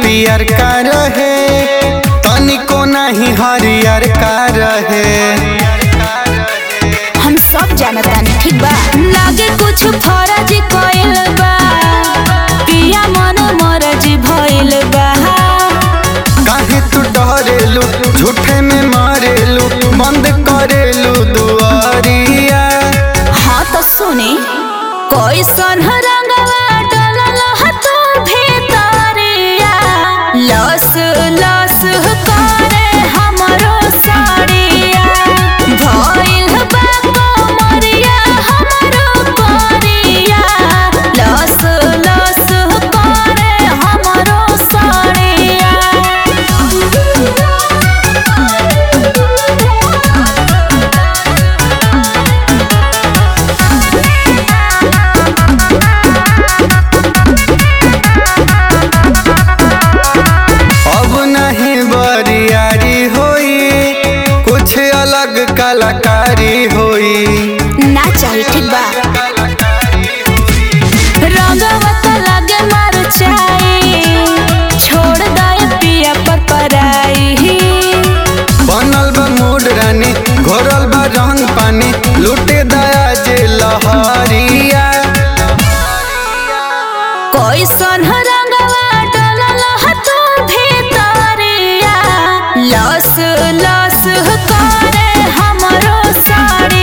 पियर का रहे तनिको नहीं हरियर का रहे हम सब जानतानी ठीक बा लागे कुछ फर्ज कइल बा पिया मन मरज भइल बा काहे तू डरेलू झूठे में मारेलू बंद करेलू दुआरिया हाँ तो सुनी कैसन रंगवा डलल ह तू भीतरिया लस लस करे हमरो साड़िया भइल बा कमरिया हमरो करिया लस लस करे हमरो साड़िया अब नहीं बरियारी होई कुछ अलग कलाकारी होई ना चाही ठीक बा रंगवा तो लगे मर चाई छोड़ दे पिया पर पराई बनल बा मूड रानी घोरल बा रंग पानी लूटे दया जे लहरिया कैसन रंगवा डलल ह तू भीतरिया लस लस करे हमरो साड़ी